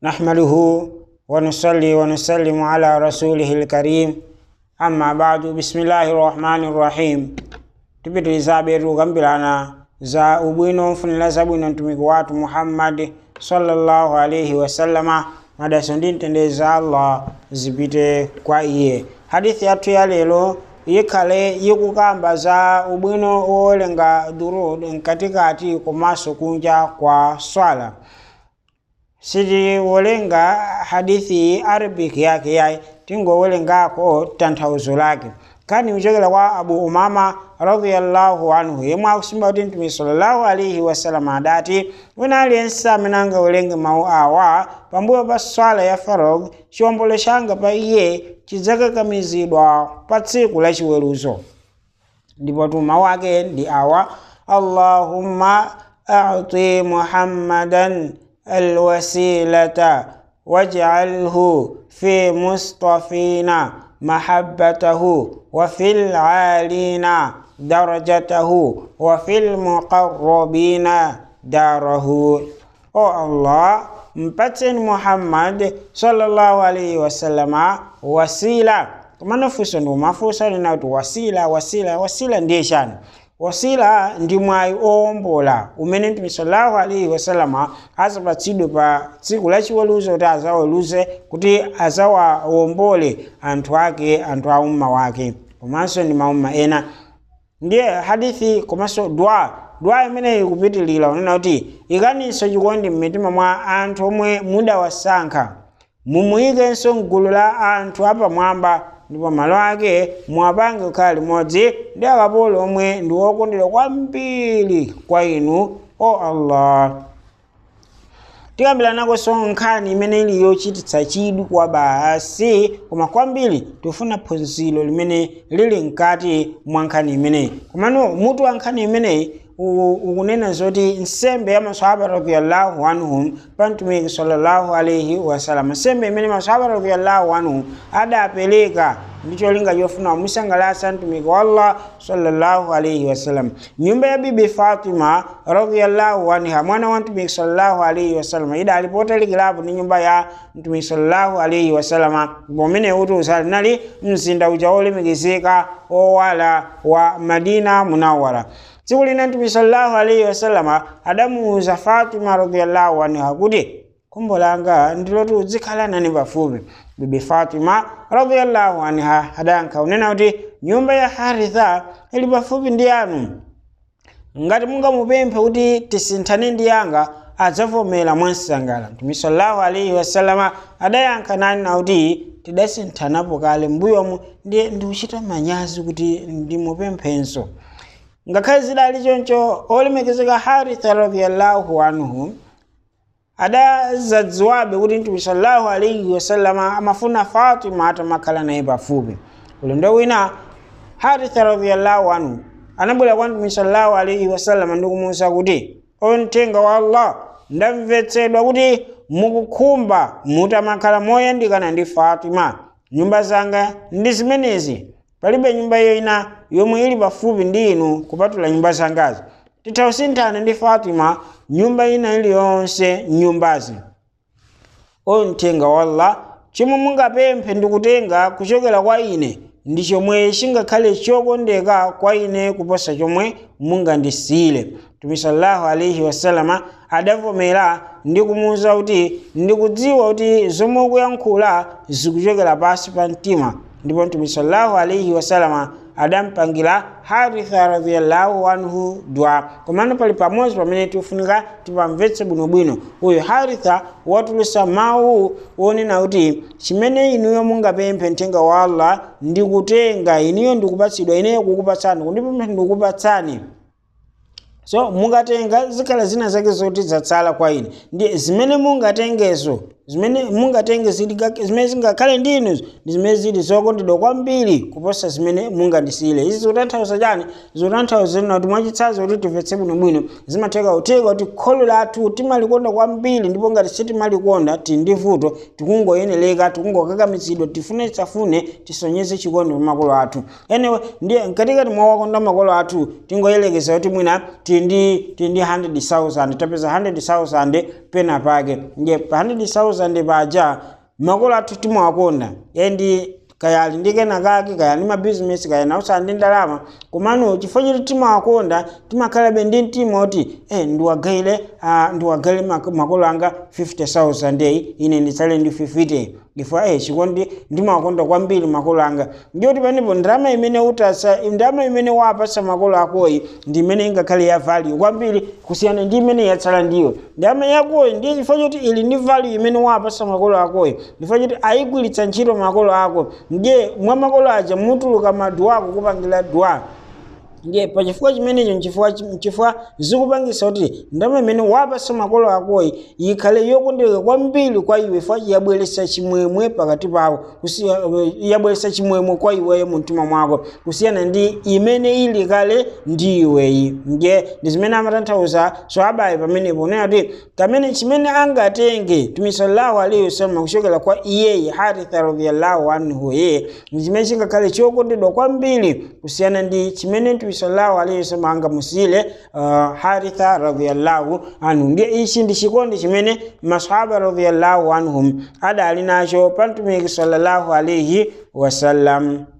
نحمده ونصلي ونسلم على رسوله الكريم أما بعد بسم الله الرحمن الرحيم tupitilizabe tukambirana za ubwino mfunira zabwino mtumiki wathu muhammadi sallallahu alaihi wasallama madaso ndi mtendere za allah zipite kwa iye hadithi yathu ya lero ikhale ikukamba za ubwino wowerenga durud mkatikati komanso kunja kwa swala sitiwerenga hadithi arabic yake yayi tingowerengako tanthauzo lake kani kuchokera kwa abu umama radiyallahu anhu yemwe akusimba kuti mtume sallallahu alaihi wasallam adati wina aliyense amene angawerenge mawu awa pambuyo pa swala ya farog chiwombolo changa pa iye chidzakakamizidwa pa tsiku la chiweruzo ndipo tu mawu ake ndi awa allahumma a'ti muhammadan alwasilata waj'alhu fi mustafina mahabbatahu wa fil alina darajatahu wa fil muqarrabina darahu o allah mpatseni muhammad sallallahu alaihi wasallama wasila kumana funso ndi umafunsa lina kuti wasila wasila wasila ndiye chani wasila ndi mwayi owombola umene mtume sallallahu alaihi wasallama azapatsidwe pa tsiku lachiweruzo kuti azaweruze kuti azawawombole anthu ake anthu a umma wake komanso ndi maumma ena ndiye hadithi komanso dua dua imeneyi ikupitilira unena kuti ikaninso chikondi m'mitima mwa anthu omwe mudawasankha mumuyikenso mgulu la anthu apamwamba ndipo malo ake muwapange kukhala limodzi ndi akapolo omwe ndi okondedwa kwambiri kwa inu o allah tikambira nakonso nkhani imene ili yochititsa chidwi kwa basi koma kwambiri tifuna phunziro limene lili mkati mwa nkhani imeneyi komano mutu wa nkhani imeneyi ukunena zoti nsembe ya maswahaba radhiyallahu anhum pa mtumiki sallallahu alaihi wasallam nsembe imene maswahaba radhiyallahu anhum adapereka ndi cholinga chofuna kumusangalatsa mtumiki wa allah sallallahu alaihi wasallam nyumba ya bibi fatima radhiyallahu anha mwana wa mtumiki sallallahu alaihi wasallam idali potalikirapo ndi nyumba ya mtumiki sallallahu alaihi wasallam pomene kuti usalinali mzinda uja wolemekezeka owala wa madina munawara tsiku lina mtume sallallahu alaihi wasallama adamuuza fatima radhiyallahu anha kuti khumbo langa ndiloti uzikhala nane pafupi bibi fatima radhiyallahu anha adayankha unena kuti nyumba ya haritha ili pafupi ndi yanu ngati mungamupemphe kuti tisinthane ndi yanga adzavomera mwansangala mtume sallallahu alaihi wasallama adayankha nani na kuti tidasinthanapo kale mbuyomu ndiye ndikuchita manyazi kuti ndimupemphenso ngakhale zidali choncho olemekezeka haritha radhiyallahu anhu adazadziwabe kuti mtume sallallahu alaihi wasallama amafuna fatima atamakhala naye pafupi ulendo wina haritha radhiyallahu anhu anabwera kwa mtume sallallahu alaihi wasallama ndikumuwuza kuti oyo mthenga wa allah ndamvetsedwa kuti mukukhumba mutamakhala moyandikana ndi fatima nyumba zanga ndi zimenezi palibe nyumba iyo ina yomwe ili pafupi ndi inu kupatula nyumba zangazi titha kusinthana ndi fatima nyumba ina iliyonse nyumbazi oyo mthenga wa allah chomwe mungapemphe ndikutenga kuchokera kwa ine ndi chomwe chingakhale chokondeka kwa ine kuposa chomwe mungandisiyire mtume sallallahu alaihi wasallama adavomera ndi kumuwuza kuti ndikudziwa kuti zomwe ukuyankhula zikuchokera pasi pa mtima ndipo mtume sallallahu alaihi wasallama adampangira haritha radhiyallahu anhu dua komano pali pamodzi pamene tifunika tipamvetse bwinobwino uyu haritha watulutsa mawu wonena kuti chimene inuyo mungapemphe mthenga wa allah ndikutenga iniyo ndikupatsidwa ineyo kukupatsani kundipempha ndikukupatsani so mungatenga zikhala zina zake zoti zatsala kwa ine ndi zimene mungatengezo zimene mungatenge zimene zingakhale ndinu ndi zimene zili zokondedwa kwambiri kuposa zimene mungandisiyire izi zikutanthauza chani zikutanthauza lina kuti mwachitsanzo kuti timvetse bwinobwino zimatheka kutheka kuti kholo lathu timalikonda kwambiri ndipo ngati sitimalikonda tili ndi vuto tikungoyenereka tikungokakamizidwa tifune tisafune tisonyeze chikondi pa makolo athu anyway ndiye mkatikati mwa wakonda makolo athu tingoyelekeza kuti mwina tili ndi tili ndi 100,000 tapeza 100,000 pena pake ndiye pa 100,000 50,000 paja makolo athu timawakonda endi kaya ali ndi kena kake kaya ndi mabizinesi kaya nausa ndi ndalama komano chifukwa choti timawakonda timakhalabe ndi mtima oti eh, ndiwagaire uh, ndiwagaire mak makolo anga 50000 eyi ine nditsale ndi 50 chifukwa eh, chikondi ndimawakonda kwambiri makolo anga ndiyoti panepo ndalama imene utasa ndalama imene wapasa makolo akoyi ndi imene ingakhale ya value kwambiri kusiyana ndi imene yatsala ndiyo ndalama yakoyi ndiye chifukwa choti ili ndi value imene wapasa makolo akoyi chifukwa choti ayigwiritsa ntchito makolo ako ndiye mwa makolo aja mutuluka maduwa ako kupangira duwa ndiye pachifukwa chimenecho nchifukwa nchifukwa zikupangisa kuti ndalama imene wapasa makolo akoyi ikhale yokondeka kwambiri kwa iwe fa yabweretsa chimwemwe pakati pawo yabweretsa chimwemwe kwa iweyo mu mtima mwako kusiyana ndi imene ili kale ndi iweyi ndiye ndi zimene amatanthauza swabayi pamenepo unena kuti kamene chimene angatenge tumi sallallahu alaihi wasallam kuchokera kwa iyeyi haritha radhiyallahu anhu ye ndi chimene chingakhale chokondedwa kwambiri kusiyana ndi chimene tumi sallallahu alaihi wasallam angamusile uh, haritha radhiyallahu anhu ndiye ichi ndi chikondi chimene masahaba radhiyallahu anhum adali nacho pa mtumiki sallallahu alaihi wasallam